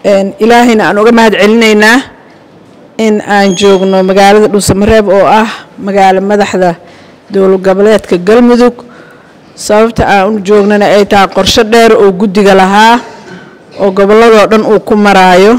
ilaahayna aan uga mahad celinaynaa in aan joogno magaalada dhuusamareeb oo ah magaalo madaxda dowlad goboleedka galmudug sababta aan u joognana ay tahay qorsho dheer oo guddiga lahaa oo gobolladoo dhan uu ku maraayo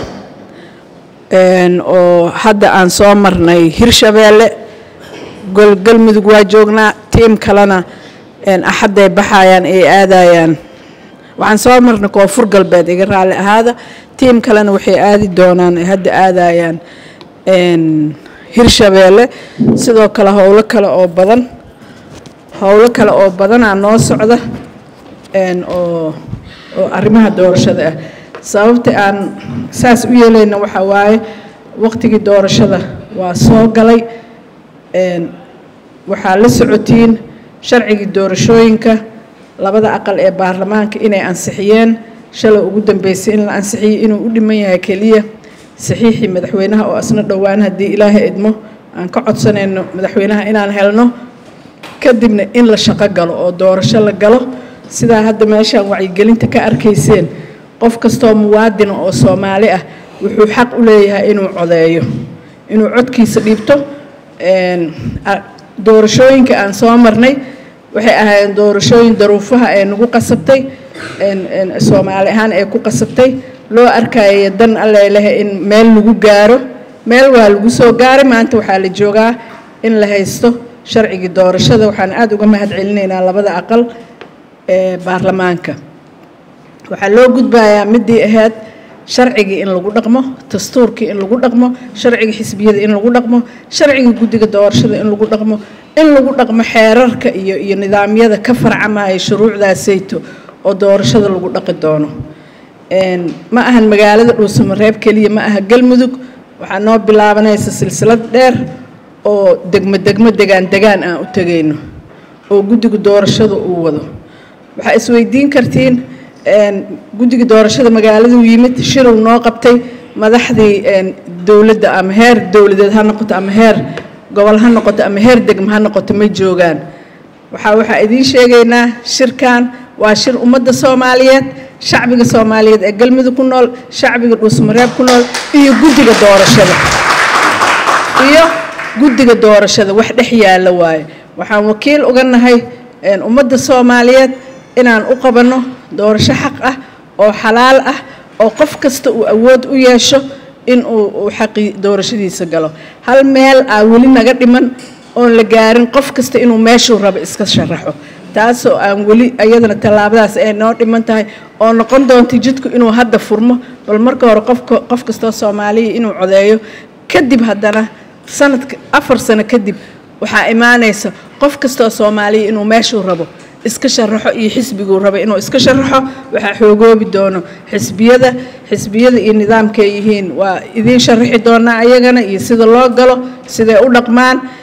oo hadda aan soo marnay hirshabeelle galmudug waa joognaa tiim kalena axadday baxayaan ay aadayaan waxaan soo marnay koonfur galbeed iga raalli ahaada tiim kalena waxay aadi doonaan ay hadda aadayaan hirshabeelle sidoo kale howlo kale oo badan howlo kale oo badanaa noo socda oo oo arrimaha doorashada ah sababta aan saas u yeelayna waxaa waaye waqtigii doorashada waa soo galay waxaa la socotiin sharcigii doorashooyinka labada aqal ee baarlamaanka inay ansixiyeen shalay ugu dambeysay in la ansixiyey inuu u dhiman yahay keliya saxiixii madaxweynaha oo asna dhowaan haddii ilaahay idmo aan ka codsanayno madaxweynaha inaan helno kadibna in la shaqo galo oo doorasho la galo sidaa hadda meeshaan wacyigelinta ka arkayseen qof kastoo muwaadina oo soomaali ah wuxuu xaq u leeyahay inuu codeeyo inuu codkiisa dhiibto doorashooyinka aan soo marnay waxay ahaayeen doorashooyin daruufaha ee nagu qasabtay soomaali ahaan ee ku qasabtay loo arkaya dan alleleh in meel lagu gaaro meel waa lagu soo gaaray maanta waxaa la joogaa in la haysto sharcigii doorashada waxaan aada uga mahad celinaynaa labada aqal ee baarlamaanka waxaa loo gudbayaa midii ahayd sharcigii in lagu dhaqmo dastuurkii in lagu dhaqmo sharcigii xisbiyada in lagu dhaqmo sharcigii guddiga doorashada in lagu dhaqmo in lagu dhaqmo xeerarka iyo iyo nidaamyada ka farcamaya shuruucdaasayto oo doorashada lagu dhaqi doono ma ahan magaalada dhuusamareeb keliya ma aha galmudug waxaa noo bilaabanaysa silsilad dheer oo degmo degmo degaan degaan aan u tegayno oo guddiga doorashada uu wado waxaa isweydiin kartiin guddiga doorashada magaaladuu yimid shirow noo qabtay madaxdii dowladda ama heer dowladeed ha noqoto ama heer gobol ha noqoto ama heer degmo ha noqoto ma joogaan waxaa waxaa idiin sheegaynaa shirkan waa shir ummadda soomaaliyeed shacbiga soomaaliyeed ee galmudug ku nool shacbiga dhuusmareeb ku nool iyo guddiga doorashada iyo guddiga doorashada wax dhex yaalla waaye waxaan wakiil uga nahay ummadda soomaaliyeed inaan u qabanno doorasho xaq ah oo xalaal ah oo qof kasta uu awood u yeesho in uu xaqii doorashadiisa galo hal meel aa weli naga dhiman oon la gaarin qof kasta inuu meeshuu rabo iska sharaxo taasoo aan weli ayadana tallaabadaas ay noo dhiman tahay oo noqon doonta jidku inuu hadda furmo bal marka hore qofka qof kastoo soomaaliya inuu codeeyo kadib haddana sanadka afar sano kadib waxaa imaanaysa qof kastoo soomaaliya inuu meeshuu rabo iska sharaxo iyo xisbiguu raba inuu iska sharaxo waxaa xoogoobi doono xisbiyada xisbiyada iyo nidaamkay yihiin waa idiin sharaxi doonaa ayagana iyo sida loo galo siday u dhaqmaan